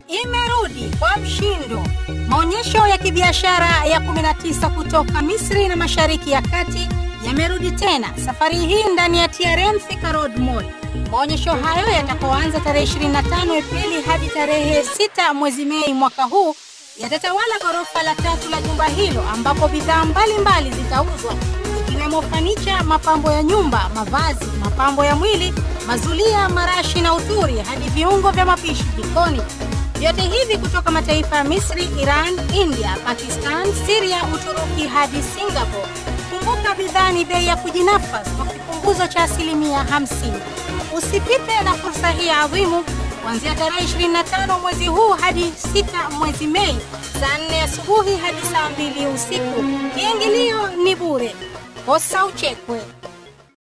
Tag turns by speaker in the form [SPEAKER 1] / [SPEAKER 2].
[SPEAKER 1] imerudi kwa mshindo. Maonyesho ya kibiashara ya 19 kutoka Misri na Mashariki ya Kati yamerudi tena, safari hii ndani ya TRM Thika Road Mall. Maonyesho hayo yatakaoanza tarehe 25 Aprili hadi tarehe 6 mwezi Mei mwaka huu yatatawala ghorofa la tatu la jumba hilo, ambapo bidhaa mbalimbali zitauzwa ikiwemo fanicha, mapambo ya nyumba, mavazi, mapambo ya mwili, mazulia, marashi na uturi hadi viungo vya mapishi jikoni. Vyote hivi kutoka mataifa ya Misri, Iran, India, Pakistan, Syria, Uturuki hadi Singapore. Kumbuka bidhaa ni bei ya kujinafasi kwa kipunguzo cha asilimia 50. Usipite na fursa hii adhimu kuanzia tarehe 25 mwezi huu hadi 6 mwezi Mei, saa 4 asubuhi hadi saa 2 usiku. Kiingilio ni bure, kosa uchekwe.